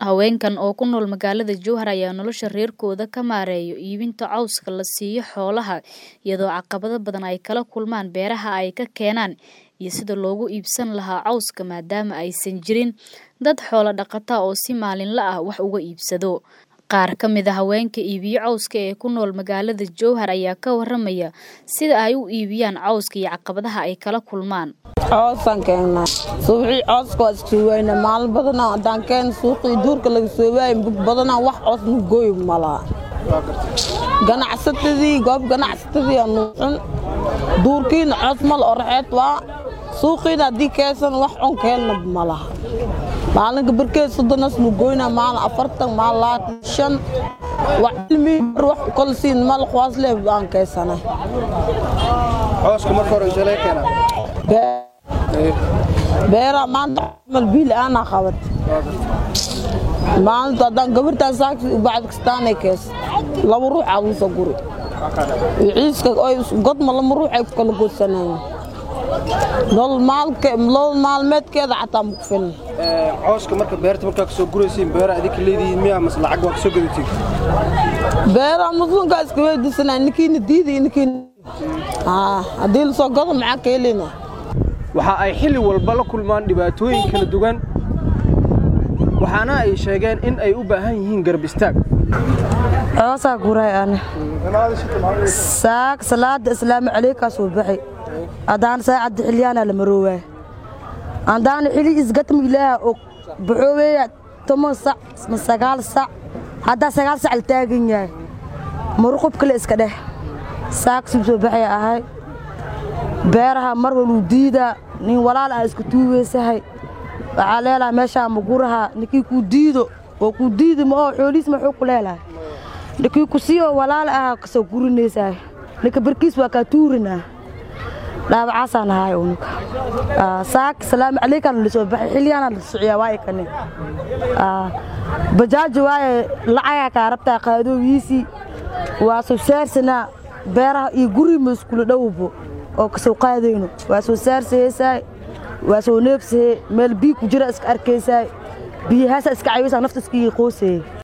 Haweenkan oo ku nool magaalada Jowhar ayaa nolosha reerkooda ka maareeya iibinta cawska la siiyo xoolaha iyadoo caqabado badan ay kala kulmaan beeraha ay ka keenaan iyo sida loogu iibsan lahaa cawska maadaama aysan jirin dad xoolo dhaqata oo si maalinle ah wax uga iibsado. Qaar ka mid ah haweenka iibiyo cawska ee ku nool magaalada Jowhar ayaa ka waramaya sida ay u iibiyaan cawska iyo caqabadaha ay kala kulmaan. coosaan keennaa suuqii cooska waa iska soo waayna maalin badanaa haddaan keen suuqii duurka laga soo waayay bug badanaa wax coos nu gooy malaa ganacsatadii goob ganacsatadii aa nuucun duurkiina coos mal oraxeed waa suuqiina haddii keesan wax cun keelna malaha maalinka barkeed soddonas nu goynaa maalin afartan maalin labaatan shan wax cilmi wax u kala siin mal quwaas leh aan keensanay cooska marka hore intee laga keenaa beeraa maanta mal biil aanaa qabat maalinta haddaan gabartaan saaki bacd kastaanay kees laba ruux aa lagu soo guri ciiska oy godma lama ruux ay ku kala goodsanayeen nolol maalmeedkeeda xataa ma ku filan cooska marka beerta markaa ka soo guraysiin beera adinka leedihiin miyaa mase lacag waa ka soo gadatiin beeraa muslimkaa iska weydiisanaa ninkiina diiday ninkiina haddii lasoo gado maxaa ka helina waxa ay xilli walba la kulmaan dhibaatooyin kala duwan waxaana ay sheegeen in ay u baahan yihiin garab istaag coosaa guray ane saak salaada islaamu calaykaa soo baxay haddaan saacadda xilyaanaa la maroowaay haddaana xili isgatma ilaaha og baxooweeya toban sac ma sagaal sac haddaa sagaal sac la taagan yahay maruqub kale iska dheh saak suu soo baxaya ahay beeraha mar waluu diidaa nin walaal ah iska tuuweysahay waxaa leelahay meeshaa maguraha ninkii kuu diido oo kuu diidi ma oo xoolihiis maxuu ku leelahay ninkii ku siiyoo walaal ah kasoo gurinaysahay ninka barkiis waa kaa tuurinaa dhaawacaasaan ahaay unuka saak salaamu calaykaan la soo baxay xilyaana la sociyaa waa ikane bajaaji waaye lacagaa kaa rabtaa qaadoowiisii waa soo saarsanaa beeraha iyo guri ma iskula dhowbo oo kasoo qaadayno waa soo saarsahaysaay waa soo neebsahee meel biig ku jira iska arkaysaay biyahaasa iska cayaysaa nafta iska ii qoosayey